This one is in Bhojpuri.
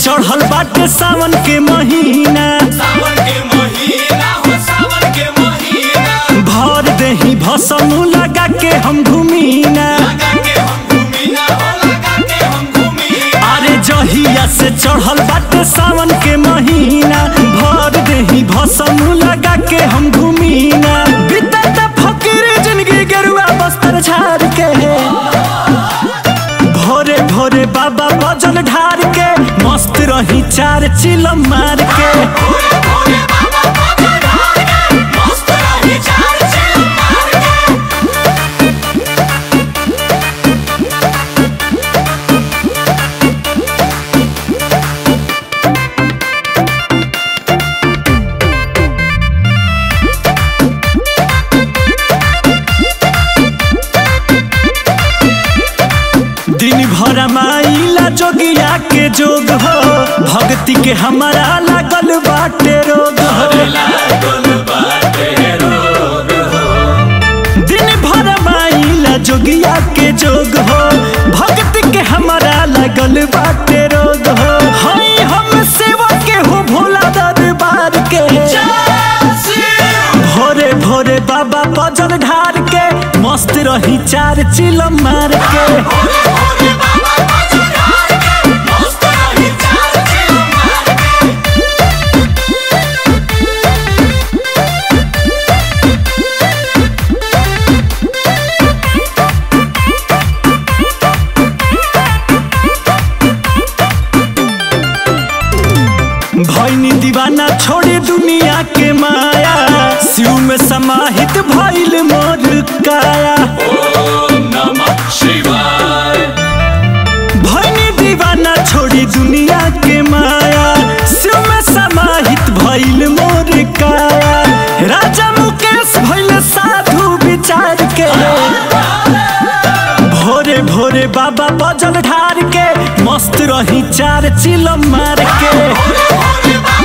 चढ़ल बाटे सावन के महीना सावन के महीना हो सावन के महीना भर देही भसनु लगा के हम घूमीना लगा के हम घूमीना हो लगा के हम घूमीना अरे जहिया से चढ़ल बाटे सावन के महीना भर देही भसनु लगा के हम घूमीना बीतत फकीर जिंदगी गेरुआ बस्तर झाड़ के भोरे भोरे बाबा बजल ढार के मस्त रही चार चिलम मार के भोरे भोरे बाबा बाबा ढाल के मस्त रही चार चिल मार के दिन भर माइला जोगिया के जोग हो भक्ति के हमारा लागल बाटे रोग हो लागल बाटे रोग हो दिन भर माइला जोगिया के जोग हो भक्ति के हमारा लागल बाटे रोग हो हई हम सेवा के हो भोला दरबार के भोरे भोरे बाबा बजल ढार के मस्त रही चार चिलम मार के भोरे भोरे बाबा बाबा ढाल के मस्त रही चार चिल मार के भैनी दीवाना छोड़ी दुनिया के माया शिव में समाहित भइल मोर काया ओम नमः शिवाय भैनी दीवाना छोड़ी दुनिया के माया शिव में समाहित भइल मोर काया राजा मुकेश भइल साधु विचार के भोरे भोरे बाबा बजल ढार के मस्त रही चार चिलम मार के भोरे भोरे बाबा